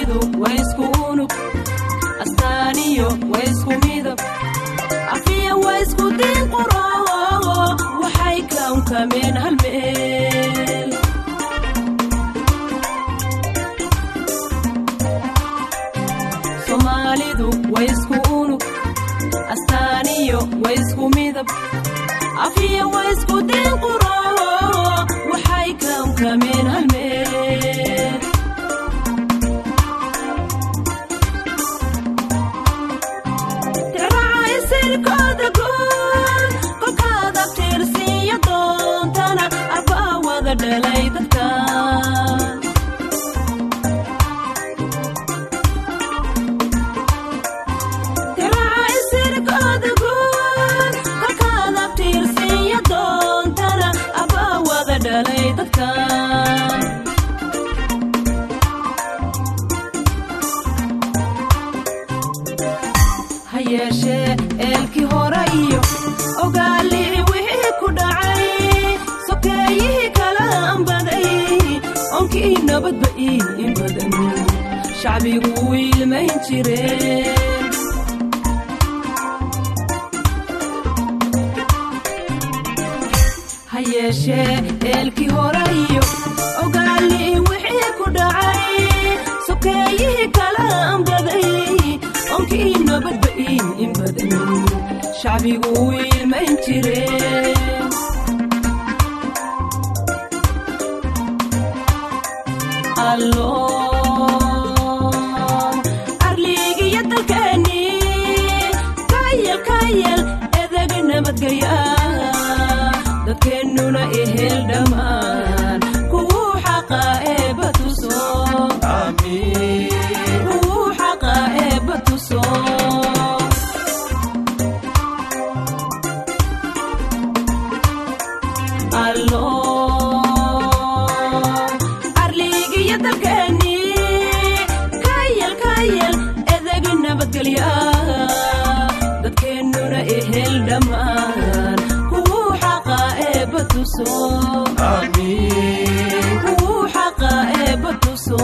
soomaalidu waa isku unug astaaniyo waa isku midab afiya waa isku diin quro waxay kaunkameen hal meel soomaalidu waa isku unug astaaniyo waa isku midab afiya waa isku diin quro waxay kaunkameen hal meel sirkooda guud kolkaada tiirsiiyo doontana arbaa wada dhalay dadka sirkooda guud kolkaada tiirsiiyo doontana arbaa wada dhalay dadka ha yeeshee eelkii hore iyo ogaalii wixii ku dhacay sokeeyihii kala ambaday onkii nabadba ii badan shacbigu wiilmayn jireen ha yeeshee eelkii hore iyo ogaalii wixii ku dhacay sokeeyihii kala ambaday onkii nabadba ii badan shacbigu wiilmayn jireen allo arliigiyo dalkeennii kayal kayal edeg nabadgelya dadkeennuna ehel dhammaan kuwuu xaqa eebba tuso kuwuu xaqa eebba tuso allo arliigiyo dalkeennii kayal kayal edeg nabadgelya dadkeennuna ehel dhammaan kuwuu xaqa eebba tuso kuwuu xaqa eebba tuso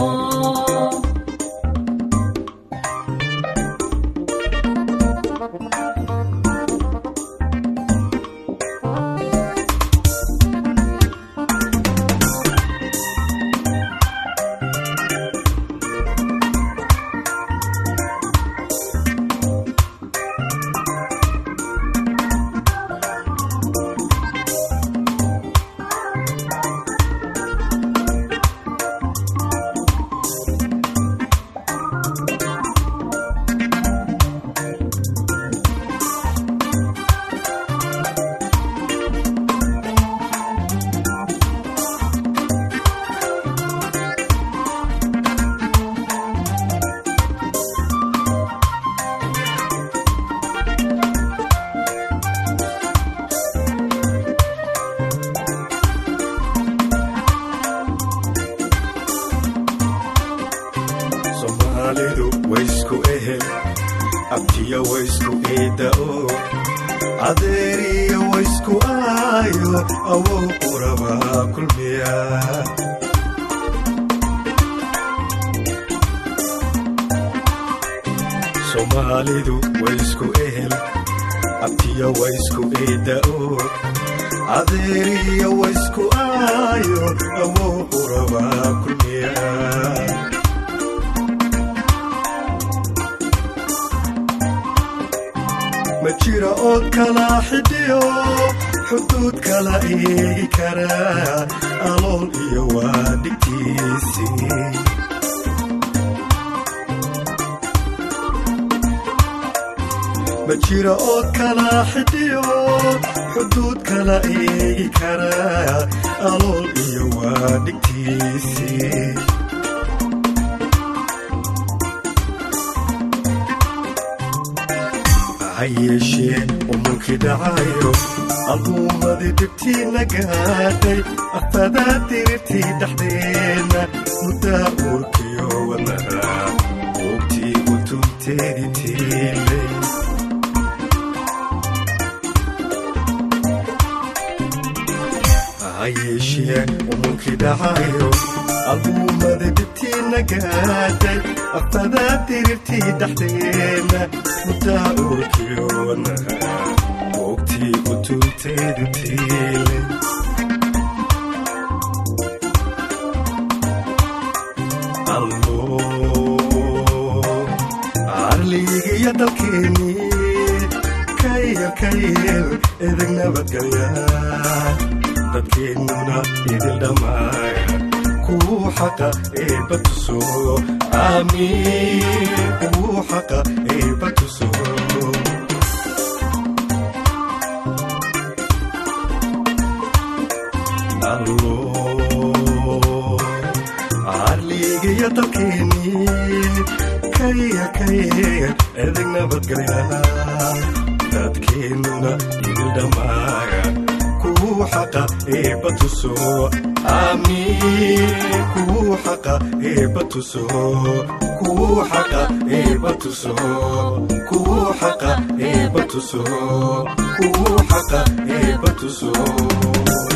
soomaalidu waysku ehel abtiya waysku eeda'o adeeriya waysku aayo awow urabaa kulmiya soomaalidu waysku ehel abtiya waysku eeda'o adeeriya waysku aayo awow urabaa kulmiya ma jira oo kala xidhiyo xuduud kala eegi kara alool iyo waa dhigtiisii ma jira oo kala xidhiyo xuduud kala eegi kara alool iyo waa dhigtiisii ha yeeshee umulkii dhacayo albuumadii dhibtiina gaadhay afadaa dirirtii dhexdeenna muddaa uurkiyo wadnaha oogtii utunteedii tiilay ha yeeshee umulkii dhacayo albuumadii intiina gaadhay afada dirirtii dhaxdeenna muddaa urkiyoona boogtii utunteedu tiile arligiyo dalkeennii kayel kayel edeg nabadgelya dadkeennuna idil dhammaaya kuu xaqa eebba tuso aamiin kuu xaqa eebba tuso arligiyo dalkeennii kayel kayel edeg nabadgelya dadkeennuna idil dhammaaya kuu xaqa eebba tuso aamiin kuu xaqa eebba tuso kuu xaqa eebba tuso kuu xaqa eebba tuso kuu xaqa eebba tuso